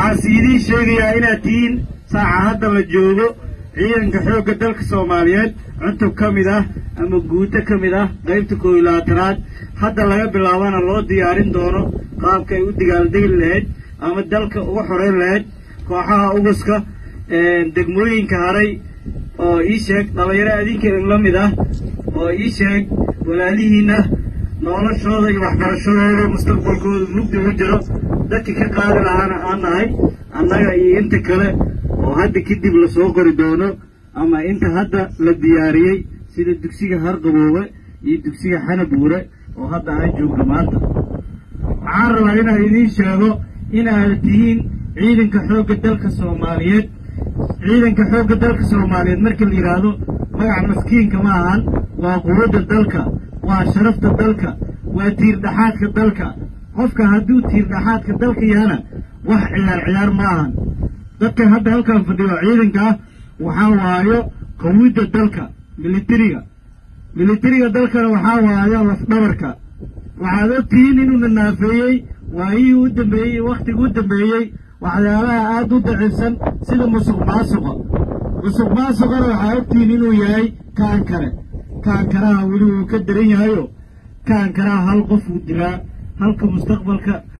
waxaase idiin sheegayaa inaad tihiin saaca hadda la joogo ciidanka xoogga dalka soomaaliyeed cutub ka mid ah ama guuto ka mid ah qaybta koob iyo labaatanaad hadda laga bilaabana loo diyaarin doono qaabka ay u digaaldegi lahayd ama dalka uga xoreyn lahayd kooxaha uguska degmooyinka haray oo ii sheeg dhallinyaro adinka la mid ah oo ii sheeg walaalihiinna noloshooda iyo waxbarashadooda mustaqbalkooda mugdi ugu jiro dadkii ka qaadi lahaana aan nahay annaga iyo inta kale oo hadda kadib lasoo qori doono ama inta hadda la diyaariyey sida dugsiga harqaboobe iyo dugsiga xanabuure oo hadda aan joogno maanta waxaan rabaa inaan idiin sheego inaad tihiin ciidanka xoogga dalka soomaaliyeed ciidanka xoogga dalka soomaaliyeed marka la yidhaahdo magac maskiinka ma ahan waa quwadda dalka waa sharafta dalka waa tiirdhaxaadka dalka qofka hadduu tiirdhaxaadka dalka yahana wax ciyaar ciyaar ma ahan dadka hadda halkan fadhiyo ciidanka ah waxaa waayo qawidda dalka militariga militariga dalkana waxaa waayo lafdhabarka waxaad ogtihiin inuuna naafeeyey waayihii u dambeeyey wakhtigii u dambeeyey waxyaalaha aada u daciifsan sida musuq maasuqa musuq maasuqana waxaa ogtihiin inuu yahay kaankare kaankaraha weli wuu ka daran yahayo kaankaraha hal qof uu dilaa halka mustaqbalka